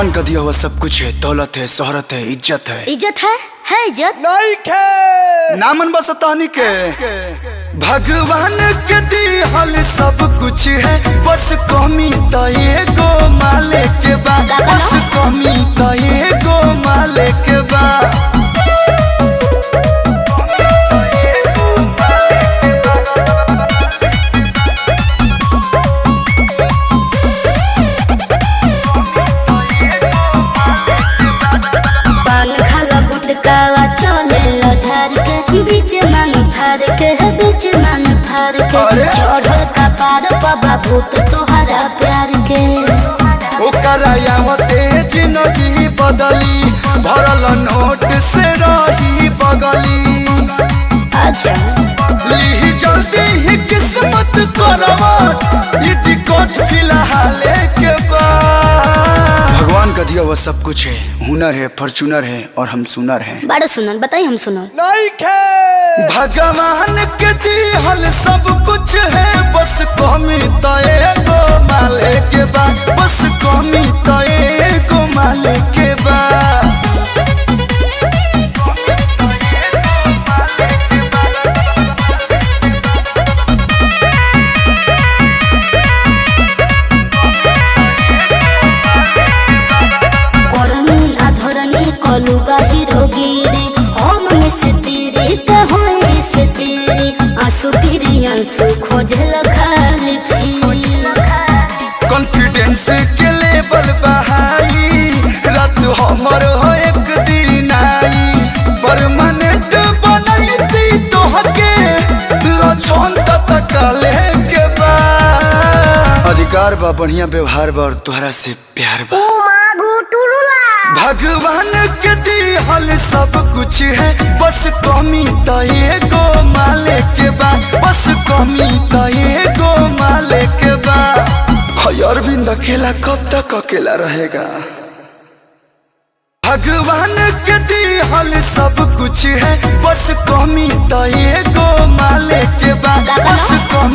भगवान का दिया हुआ सब कुछ है दौलत है शोहरत है इज्जत है इज्जत है है इज्जत नहीं खे नामन बस तानी के भगवान के दिहल सब कुछ है बस कमी तो एगो माले के बा बस कमी तो एगो माले के बा पान खाला गुटकावा चले लो झार के बीच मांग फार के है बीच मांग फार के अरे! चढ़ल का पार बाबा भूत तोहरा प्यार के ओकरा यावते जिंदगी बदली भरल नोट से रही बगली अच्छा ली जल्दी ही किस्मत करवट ये दिक्कत फिलहाल के बाद भगवान का दिया हुआ सब कुछ है हुनर है फॉर्चूनर है और हम सुनर हैं बड़ा सुनन बताई हम सुनन नहीं खे भगवान के दिहल सब कुछ है बस कमी तो एगो माले के बा बस कमी तो एगो माले के बा करनी अधरनी कलु बाहिरो गिरी हम मिस्त्री त होई से तेरी आंसू फिरी आंसू खोजल खाली फिरी कॉन्फिडेंस के लेवल बहाई रात हमर हो एक दिन आई परमानेंट बनैती तोहके लछन तक के बा अधिकार बा बढ़िया व्यवहार बा और तोहरा से प्यार बा भगवान के दिहल सब कुछ है बस कमी तो एगो माले के बा बस कमी तो एगो माले के बा हय अरविंद अकेला कब तक अकेला रहेगा भगवान के दिहल सब कुछ है बस कमी तो एगो माले के बा बस कमी